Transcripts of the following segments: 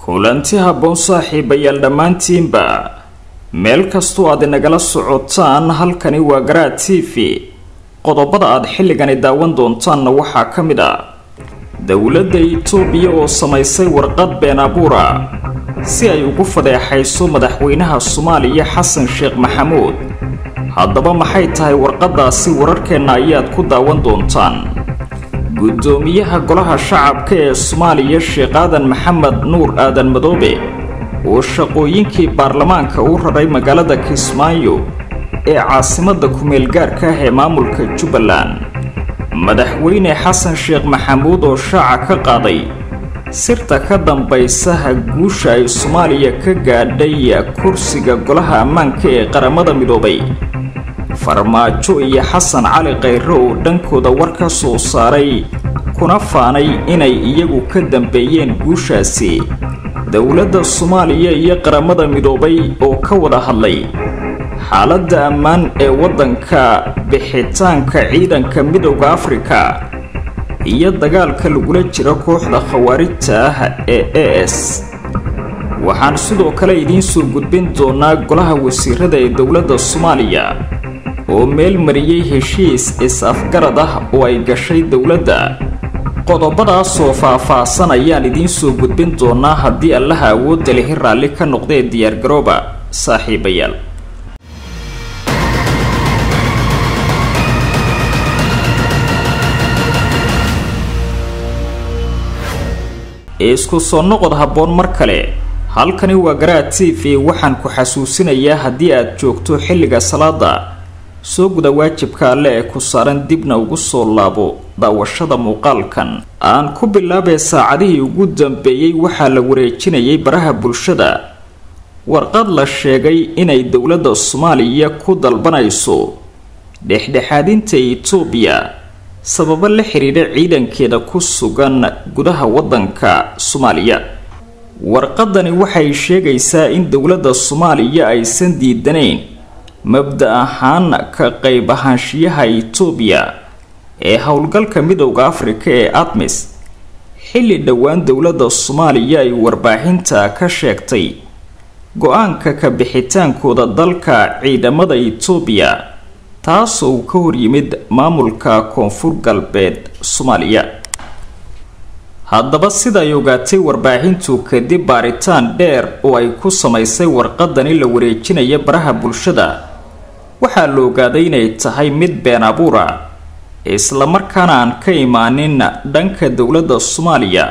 kulanti habboon saaxiibayaal dhammaantiinba meel kastoo aad inagala socotaan halkani waa garaad t v qodobada aad xilligani daawan doontaanna waxaa ka mid ah dowladda itoobiya oo samaysay warqad been abuura si ay ugu fadeexayso madaxweynaha soomaaliya xasan sheekh maxamuud haddaba maxay tahay warqaddaasi wararkeenna ayaad ku daawan doontaan guddoomiyaha golaha shacabka ee soomaaliya sheekh aadan maxamed nuur aadan madoobe oo shaqooyinkii baarlamaanka u raray magaalada kismaayo ee caasimadda ku-meel gaarka ah ee maamulka jubbaland madaxweyne xasan sheekh maxamuud oo shaaca ka qaaday sirta ka dambaysaha guusha ay soomaaliya ka gaadhay kursiga golaha ammaanka ee qaramada midoobay farmaajo iyo xasan cali khayre oo dhankooda war ka soo saaray kuna faanay inay iyagu ka dambeeyeen guushaasi dowladda soomaaliya iyo qaramada midoobay oo ka wada hadlay xaaladda ammaan ee waddanka bixitaanka ciidanka midowda afrika iyo dagaalka lagula jiro kooxda khawaarijta ah ee a s waxaan sidoo kale idiin soo gudbin doonaa golaha wasiirada ee dowladda soomaaliya oo meel mariyey heshiis is-afgarad ah oo ay gashay dowladda qodobadaasoo faah-faahsan ayaan idiin soo gudbin doonaa haddii allaha awoodda lihi raalli ka noqdee diyaargarooba saaxiibayaal isku soo noqod habboon mar kale halkani waa garaad t v waxaan ku xasuusinayaa haddii aad joogto xilliga salaada soo guda waajibka alle ee ku saaran dibna ugu soo laabo daawashada muuqaalkan aan ku bilaabee saacadihii ugu dambeeyey waxaa la wareejinayay baraha bulshada warqad la sheegay inay dowladda soomaaliya ku dalbanayso dhexdhexaadinta itoobiya sababo la xidhiidha ciidankeeda ku sugan gudaha waddanka soomaaliya warqadani waxay sheegaysaa in dowladda soomaaliya aysan diidanayn mabda ahaan ka qayb ahaanshiyaha itoobiya ee howlgalka midowda afrika ee admis xilli dhowaan dowladda soomaaliya ay warbaahinta ka sheegtay go-aanka ka bixitaankooda dalka ciidamada itoobiya taasoo uu ka horyimid maamulka koonfur galbeed soomaaliya haddaba sida ay ogaatay warbaahintu kadib baaritaan dheer oo ay ku samaysay warqadani la wareejinaya baraha bulshada waxaa la ogaaday inay tahay mid been abuura islamarkaana aan ka imaanin dhanka dowladda soomaaliya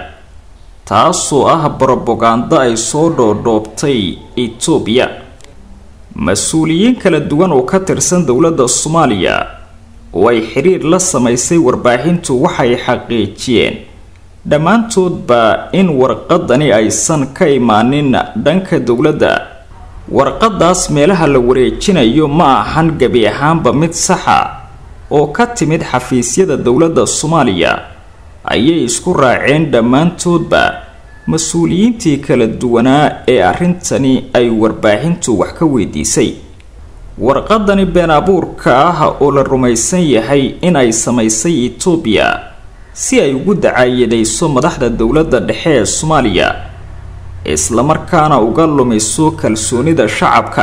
taasoo ah brobagando ay soo dhoodhoobtay itoobiya mas-uuliyiin kala duwan oo ka tirsan dowladda soomaaliya oo ay xiriir la samaysay warbaahintu waxay xaqiijiyeen dhammaantoodba in warqadani aysan ka imaanin dhanka dowladda warqadaas meelaha la wareejinayo ma ahan gebi ahaanba mid saxa oo ka timid xafiisyada dowladda soomaaliya ayay isku raaceen dhammaantoodba mas-uuliyiintii kala duwanaa ee arrintani ay warbaahintu wax ka weydiisay warqadani been abuurka ah oo la rumaysan yahay in ay samaysay itoobiya si ay ugu dacaayadayso madaxda dowladda dhexe ee soomaaliya islamarkaana uga lumiso kalsoonida shacabka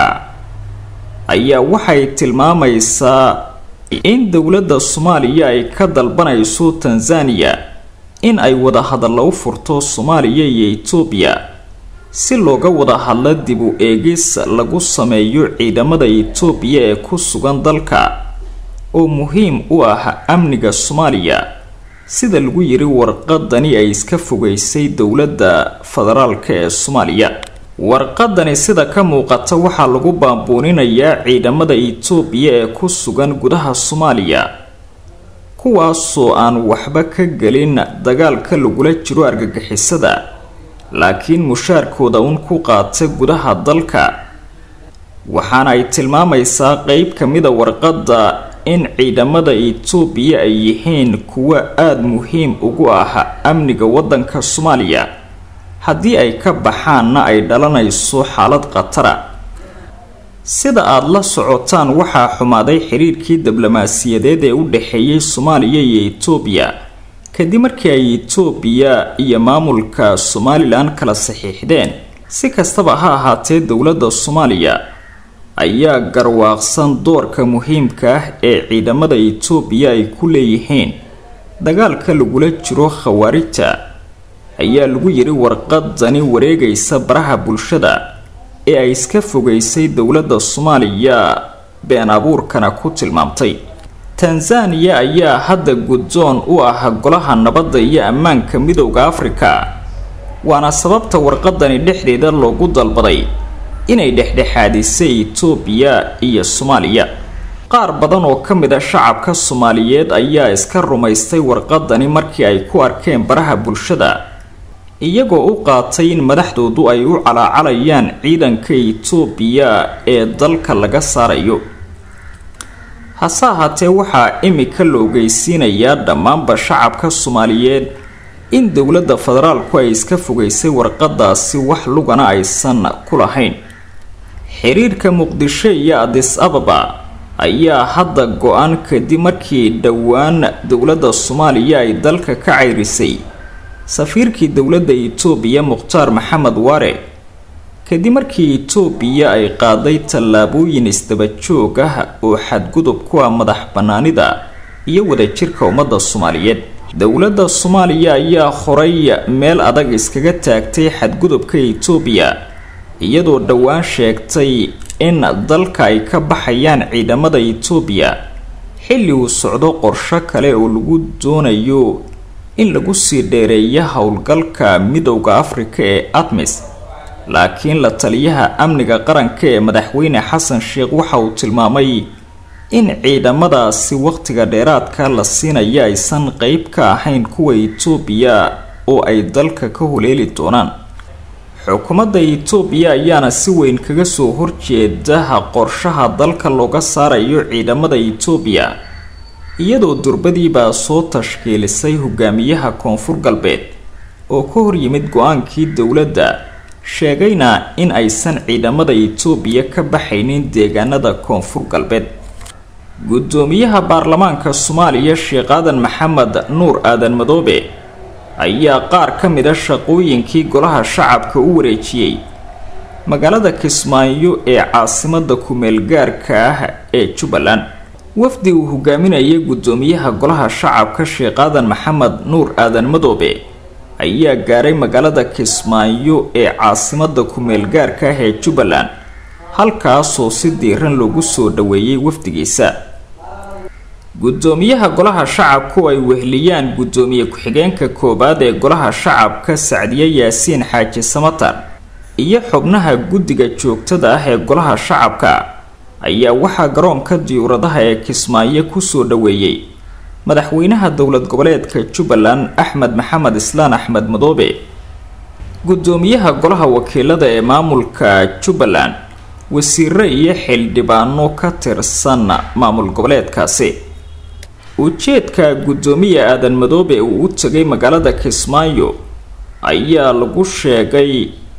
ayaa waxay tilmaamaysaa in dowladda soomaaliya ay ka dalbanayso tanzaniya in ay wada hadallo u furto soomaaliya iyo itoobiya si looga wada hadlo dib u eegis lagu sameeyo ciidamada itoobiya ee ku sugan dalka oo muhiim u ah amniga soomaaliya sida lagu yiri warqadani ay iska fogeysay dowladda federaalka ee soomaaliya warqadani sida ka muuqata waxaa lagu baambuuninayaa ciidamada itoobiya ee ku sugan gudaha soomaaliya kuwaasoo aan waxba ka gelin dagaalka lagula jiro argagixisada laakiin mushaarkooda un ku qaata gudaha dalka waxaana ay tilmaamaysaa qeyb ka mida warqadda in ciidamada itoobiya ay yihiin kuwo aada muhiim ugu ah amniga waddanka soomaaliya haddii ay ka baxaanna ay dhalanayso xaalad khatara sida aada la socotaan waxaa xumaaday xiriirkii diblomaasiyadeed ee u dhexeeyey soomaaliya iyo itoobiya kadib markii ay itoobiya iyo maamulka somalilan kala saxiixdeen si kastaba ha ahaatee dowladda soomaaliya ayaa garwaaqsan doorka muhiimka ah ee ciidamada itoobiya ay ku leeyihiin dagaalka lagula jiro khawaarijta ayaa lagu yidhi warqadani wareegaysa baraha bulshada ee ay iska fogeysay dowladda soomaaliya been abuurkana ku tilmaamtay tanzaniya ayaa hadda guddoon u ah golaha nabadda iyo ammaanka midowda afrika waana sababta warqadani dhexdeeda loogu dalbaday inay dhexdhexaadisay itoobiya iyo soomaaliya qaar badan oo ka mid a shacabka soomaaliyeed ayaa iska rumaystay warqadani markii ay ku arkeen baraha bulshada iyagoo u qaatay in madaxdoodu ay u calaacalayaan ciidanka itoobiya ee dalka laga saarayo hase ahaatee waxaa imika la ogeysiinayaa dhammaanba shacabka soomaaliyeed in dowladda federaalku ay iska fogeysay warqadaasi wax lugana aysan ku lahayn xiriirka muqdisho iyo adis ababa ayaa hadda go-an kadib markii dhowaan dowladda soomaaliya ay dalka ka ceyrisay safiirkii dowladda itoobiya mukhtaar maxamed waare kadib markii itoobiya ay qaaday tallaabooyin isdabajoog ah oo xadgudub ku ah madax bannaanida iyo wadajirka ummadda soomaaliyeed dowladda soomaaliya ayaa horay meel adag iskaga taagtay xadgudubka itoobiya iyadoo dhowaan sheegtay in dalka ay ka baxayaan ciidamada itoobiya xilli uu socdo qorsho kale oo lagu doonayo in lagu sii dheereeyo howlgalka midowda afrika ee admis laakiin la taliyaha amniga qaranka ee madaxweyne xasan sheekh waxa uu tilmaamay in ciidamadaasi wakhtiga dheeraadka la siinaya aysan qeyb ka ahayn kuwa itoobiya oo ay dalka ka huleeli doonaan xukuumadda itoobiya ayaana si weyn kaga soo horjeedaha qorshaha dalka looga saarayo ciidamada itoobiya iyadoo durbadiibaa soo tashkiilisay hogaamiyaha koonfur galbeed oo ka hor yimid go-aankii dowladda sheegayna in aysan ciidamada itoobiya ka baxaynin deegaanada koonfur galbeed guddoomiyaha baarlamaanka soomaaliya sheekh aadan maxamed nuur aadan madoobe ayaa qaar ka mid a shaqooyinkii golaha shacabka u wareejiyey magaalada kismaayo ee caasimada ku-meelgaarka ah ee jubbaland wafdi uu hogaaminayay guddoomiyaha golaha shacabka sheekh aadan maxamed nuur aadan madoobe ayaa gaaray magaalada kismaayo ee caasimada ku-meelgaarka ah ee jubbaland halkaasoo si diiran loogu soo dhaweeyey wafdigiisa guddoomiyaha golaha shacabku ay wehliyaan guddoomiye ku-xigeenka koowaad ee golaha shacabka sacdiye yaasiin xaaji samatar iyo xubnaha guddiga joogtada ah ee golaha shacabka ayaa waxaa garoonka diyuuradaha ee kismaayo kusoo dhaweeyey madaxweynaha dowlad goboleedka jubbaland axmed maxamed islaan axmed madoobe guddoomiyaha golaha wakiilada ee maamulka jubbaland wasiire iyo xildhibaano ka tirsan maamul goboleedkaasi ujeedka guddoomiye aadan madoobe uu u tegay magaalada kismaayo ayaa lagu sheegay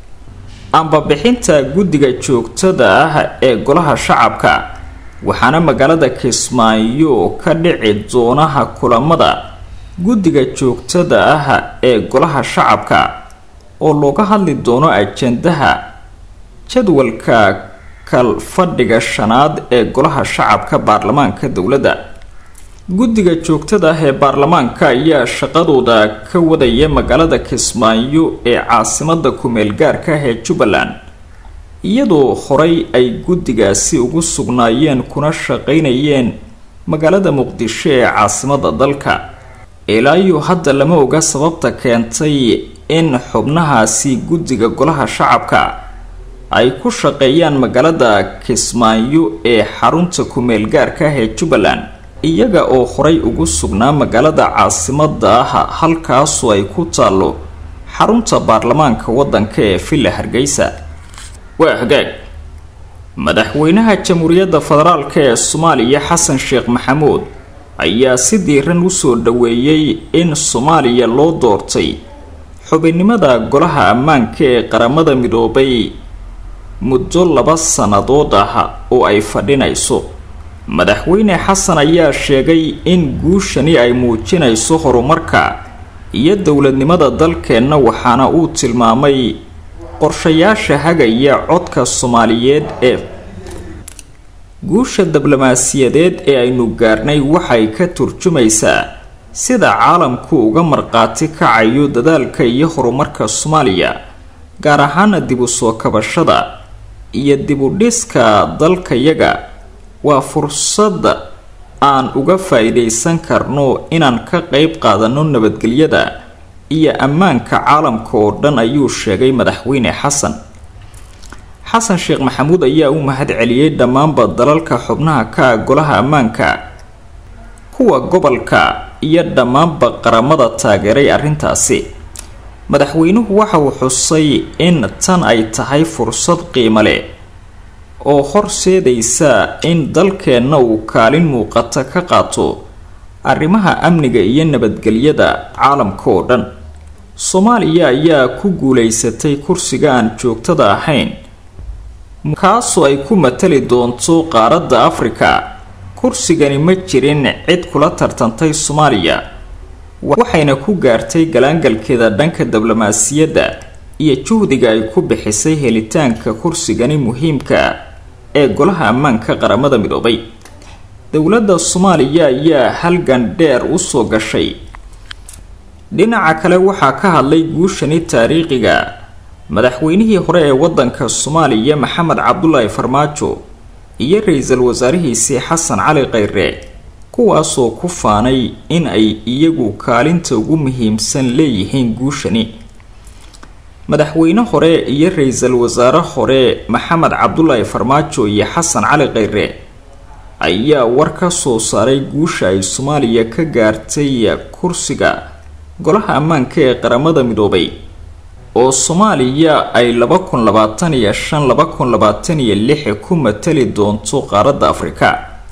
ambabixinta guddiga joogtada ah ee golaha shacabka waxaana magaalada kismaayo ka dhici doonaha kulamada guddiga joogtada ah ee golaha shacabka oo looga hadli doono ajandaha jadwalka kalfadhiga shanaad ee golaha shacabka baarlamaanka dowladda guddiga joogtada ah ee baarlamaanka ayaa shaqadooda ka wadaya magaalada kismaayo ee caasimada ku-meelgaarka ah ee jubbaland iyadoo horay ay guddigaasi ugu sugnaayeen kuna shaqaynayeen magaalada muqdisho ee caasimada dalka ilaayo hadda lama oga sababta keentay in xubnahaasi guddiga golaha shacabka ay ku shaqeeyaan magaalada kismaayo ee xarunta ku-meelgaarka ah ee jubbaland iyaga oo horay ugu sugnaa magaalada caasimada ah halkaasoo ay ku taallo xarunta baarlamaanka waddanka ee villa hargeysa waa hagaag madaxweynaha jamhuuriyadda federaalk ee soomaaliya xasan sheekh maxamuud ayaa si diiran usoo dhaweeyey in soomaaliya loo doortay xubinnimada golaha ammaanka ee qaramada midoobay muddo laba sannadood ah oo ay fadhinayso madaxweyne xasan ayaa sheegay in guushani ay muujinayso horumarka iyo dowladnimada dalkeenna waxaana uu tilmaamay qorshayaasha hagaya codka soomaaliyeed ee guusha diblomaasiyadeed ee aynu gaarnay waxay ka turjumaysaa sida caalamku uga marqaati kacayo dadaalka iyo horumarka soomaaliya gaar ahaana dib u soo kabashada iyo dib u dhiska dalkayaga waa fursad aan uga faa-iideysan karno inaan ka qeyb qaadano nabadgelyada iyo ammaanka caalamka oo dhan ayuu sheegay madaxweyne xasan xasan sheekh maxamuud ayaa u mahad celiyey dhammaanba dalalka xubnaha ka ah golaha ammaanka kuwa gobolka iyo dhammaanba qaramada taageeray arrintaasi madaxweynuhu waxa uu xusay in tan ay tahay fursad qiimo leh oo horseedaysa in dalkeenna uu kaalin muuqata ka qaato arrimaha amniga iyo nabadgelyada caalamka oo dhan soomaaliya ayaa ku guulaysatay kursiga aan joogtada ahayn kaasoo ay ku matali doonto qaaradda afrika kursigani ma jirin cid kula tartantay soomaaliya waxayna ku gaartay galaangalkeeda dhanka diblomaasiyadda iyo juhdiga ay ku bixisay helitaanka kursigani muhiimka ee golaha ammaanka qaramada midoobay dowladda soomaaliya ayaa halgan dheer usoo gashay dhinaca kale waxaa ka hadlay guushani taariikhiga madaxweynihii hore ee wadanka soomaaliya maxamed cabdulaahi farmaajo iyo ra-iisul wasaarihiisii xasan cali kheyre kuwaasoo ku faanay in ay iyagu kaalinta ugu muhiimsan leeyihiin guushani madaxweyne hore iyo ra-iisul wasaare hore maxamed cabdulaahi farmaajo iyo xasan cali kheyre ayaa war ka soo saaray guusha ay soomaaliya ka gaartay kursiga golaha ammaanka ee qaramada midoobay oo soomaaliya ay laba kun labaatan iyo shan laba kun labaatan iyo lix ku matali doonto qaaradda afrika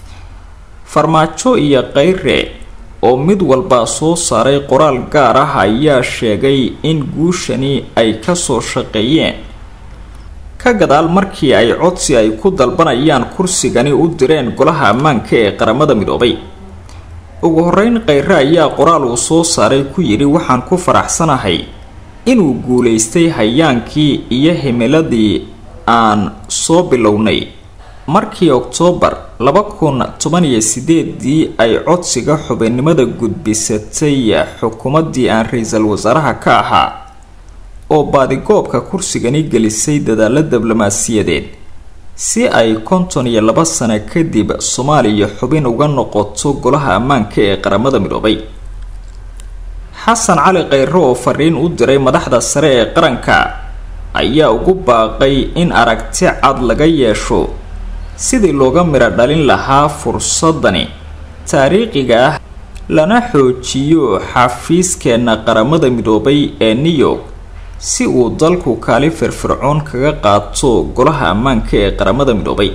farmaajo iyo kheyre oo mid walba soo saaray qoraal gaar ah ayaa sheegay in guushani ay kasoo shaqeeyeen ka gadaal markii ay codsi ay ku dalbanayaan kursigani u direen golaha ammaanka ee qaramada midoobay ugu horeyn kheyre ayaa qoraal uu soo saaray ku yidhi waxaan ku faraxsanahay inuu guulaystay hayaankii iyo himiladii aan soo bilownay markii oktoobar laba kun toban iyo sideedii ay codsiga xubinnimada gudbisatay xukuumaddii aan ra-iisul wasaaraha ka ahaa oo baadigoobka kursigani gelisay dadaalo diblomaasiyadeed si ay konton iyo laba sano kadib soomaaliya xubin uga noqoto golaha ammaanka ee qaramada midoobay xasan cali kheyre oo fariin u diray madaxda sare ee qaranka ayaa ugu baaqay in aragti cad laga yeesho sidii looga midho dhalin lahaa fursadani taariikhiga ah lana xoojiyo xafiiskeenna qaramada midoobay ee new york si uu dalku kaali firfircoon kaga qaato golaha ammaanka ee qaramada midoobay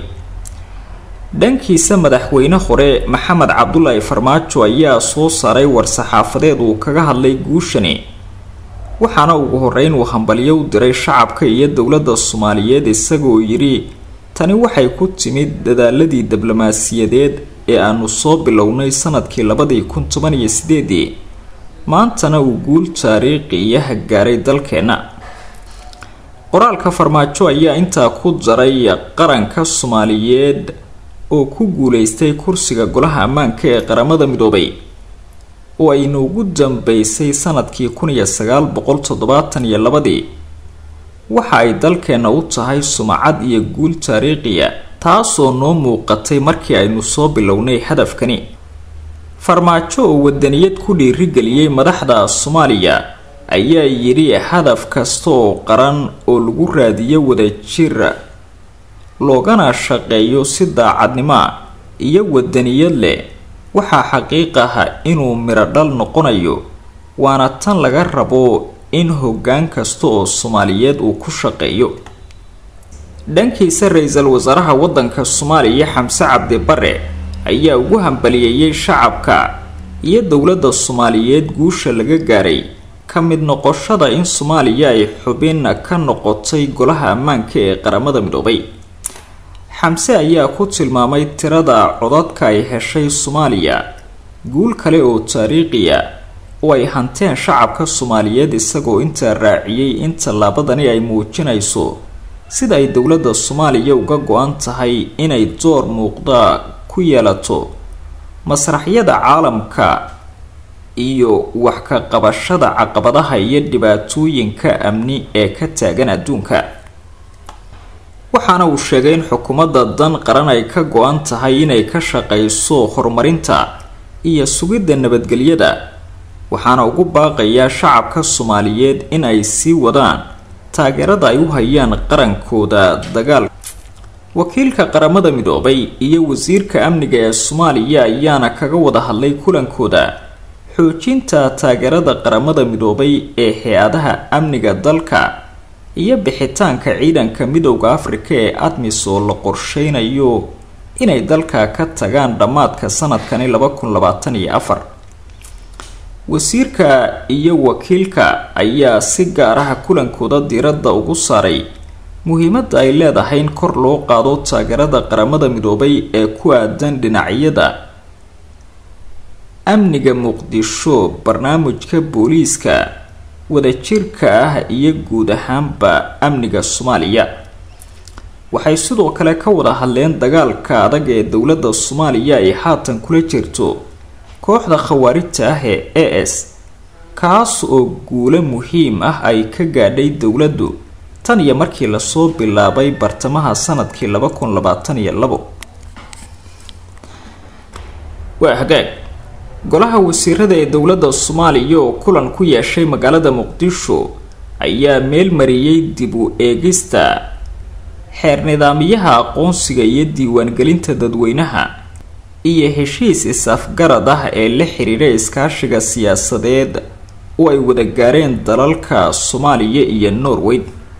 dhankiisa madaxweyne hore maxamed cabdulaahi farmaajo ayaa soo saaray war-saxaafadeed uu kaga hadlay guushani waxaana ugu horeyn uu hambalyo u diray shacabka iyo dowladda soomaaliyeed isagoo yidhi tani waxay ku timid dadaaladii diblomaasiyadeed ee aanu soo bilownay sanadkii labadii kun toban iyo sideedii maantana uu guul taariikhiyaha gaaray dalkeenna qoraalka farmaajo ayaa intaa ku daray qaranka soomaaliyeed oo ku guuleystay kursiga golaha ammaanka ee qaramada midoobay oo ayna ugu dambeysay sanadkii kun iyo sagaal boqol toddobaatan iyo labadii waxa ay dalkeenna u tahay sumcad iyo guul taariikhiya taasoo noo muuqatay markii aynu soo bilownay hadafkani farmaajo oo wadaniyad ku dhiirigeliyey madaxda soomaaliya ayaa yidhi hadaf kasta oo qaran oo lagu raadiyo wadajir loogana shaqeeyo si daacadnimoa iyo wadaniyad leh waxaa xaqiiq ah inuu midho dhal noqonayo waana tan laga rabo in hoggaan kasta oo soomaaliyeed uu ku shaqeeyo dhankiisa ra-iisul wasaaraha wadanka soomaaliya xamse cabdi bare ayaa ugu hambaliyeeyey shacabka iyo dowladda soomaaliyeed guusha laga gaaray ka mid noqoshada in soomaaliya ay xubin ka noqotay golaha ammaanka ee qaramada midoobay xamse ayaa ku tilmaamay tirada codadka ay heshay soomaaliya guul kale oo taariikhiya oo ay hanteen shacabka soomaaliyeed isagoo intaa raaciyey in tallaabadani ay muujinayso sida ay dowladda soomaaliya uga go-an tahay inay door muuqda ku yeelato masraxyada caalamka iyo wax ka qabashada caqabadaha iyo dhibaatooyinka amni ee ka taagan adduunka waxaana uu sheegay in xukuumadda dan qaran ay ka go-an tahay inay ka shaqayso horumarinta iyo sugidda nabadgelyada waxaana ugu baaqayaa shacabka soomaaliyeed in ay sii wadaan taageerada ay u hayaan qarankooda dagaal wakiilka qaramada midoobay iyo wasiirka amniga ee soomaaliya ayaana kaga wada hadlay kulankooda xoojinta taageerada qaramada midoobay ee hay-adaha amniga dalka iyo bixitaanka ciidanka midowda afrika ee admis oo la qorsheynayo inay dalka ka tagaan dhammaadka sanadkani laba kun labaatan iyo afar wasiirka iyo wakiilka ayaa si gaar ah kulankooda diiradda ugu saaray muhiimadda ay leedahay in kor loo qaado taageerada qaramada midoobay ee ku aadan dhinacyada amniga muqdisho barnaamijka booliiska wadajirka ah iyo guud ahaanba amniga soomaaliya waxay sidoo kale ka wada hadleen dagaalka adag ee dowladda soomaaliya ay haatan kula jirto kooxda khawaarijta ah ee a s kaas oo guulo muhiim ah ay ka gaadhay dowladdu tan iyo markii lasoo bilaabay bartamaha sanadkii laba kun labaatan iyo labo waa hagaag golaha wasiirada ee dowladda soomaaliya oo kulan ku yeeshay magaalada muqdisho ayaa meel mariyey dib u eegista xeer nidaamyaha aqoonsiga iyo diiwaangelinta dadweynaha iyo heshiis is-afgarad ah ee la xiriira iskaashiga siyaasadeed oo ay wada gaareen dalalka soomaaliya iyo norway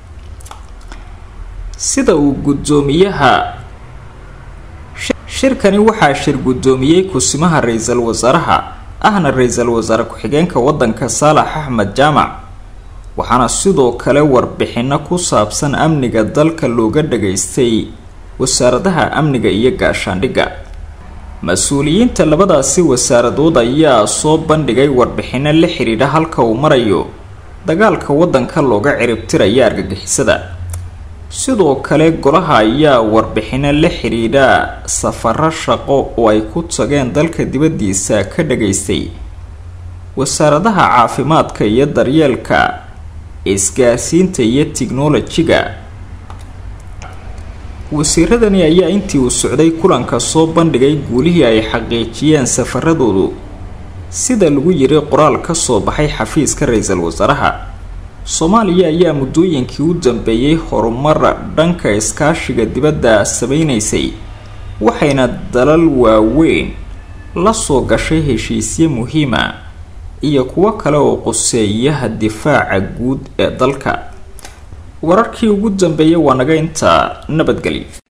sida uu guddoomiyaha shirkani waxaa shir guddoomiyey kusimaha ra-iisul wasaaraha ahna ra-iisul wasaare ku-xigeenka waddanka saalax axmed jaamac waxaana sidoo kale warbixino ku saabsan amniga dalka looga dhageystay wasaaradaha amniga iyo gaashaandhigga mas-uuliyiinta labadaasi wasaaradood ayaa soo bandhigay warbixino la xidhiidha halka uu marayo dagaalka waddanka looga ciribtiraya argagixisada sidoo kale golaha ayaa warbixino la xidhiidha safaro shaqo oo ay ku tageen dalka dibaddiisa ka dhageystay wasaaradaha caafimaadka iyo daryeelka isgaarsiinta iyo tiknolojiga wasiiradani ayaa intii uu socday kulanka soo bandhigay guulihii ay xaqiijiyeen safaradoodu sida lagu yiri qoraal ka soo baxay xafiiska ra-iisul wasaaraha soomaaliya ayaa muddooyinkii u dambeeyey horumar dhanka iskaashiga dibadda sameynaysay waxayna dalal waaweyn la soo gashay heshiisyo muhiima iyo kuwo kale oo quseeyaha difaaca guud ee dalka wararkii ugu dambeeyay waa naga intaa nabadgelyo